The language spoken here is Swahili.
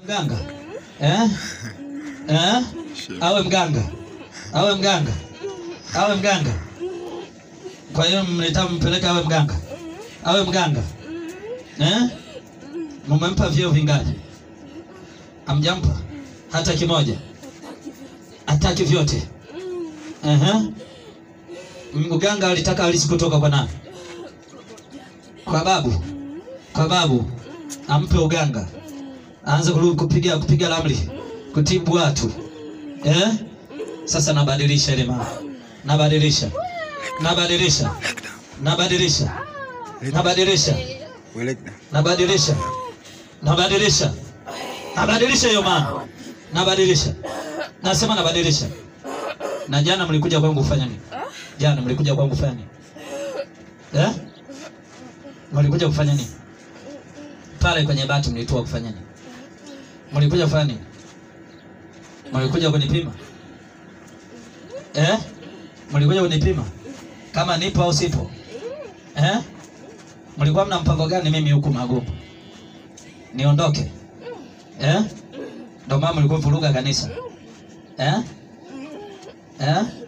Mganga eh? Eh? Awe mganga, awe mganga, awe mganga. Kwa hiyo mlitaka mpeleke awe mganga, awe mganga eh? Mumempa vyeo vingapi? Amjampa hata kimoja, hataki vyote. Ehe. Mganga alitaka alisi kutoka kwa nani? Kwa babu, kwa babu ampe uganga aanze kurudi kupiga kupiga ramli kutibu watu eh? Sasa nabadilisha ile mama, nabadilisha nabadilisha nabadilisha nabadilisha nabadilisha nabadilisha nabadilisha hiyo mama, nabadilisha nasema nabadilisha. Na jana mlikuja kwangu kufanya nini? Jana mlikuja kwangu kufanya nini eh? Mlikuja kufanya nini pale kwenye bati? Mlitoa kufanya nini? Mlikuja kufanya nini? Mlikuja kunipima eh? Mlikuja kunipima kama nipo au sipo eh? Mlikuwa mna mpango gani mimi huku Magumu niondoke eh? Ndio maana mlikuwa vuruga kanisa eh? Eh?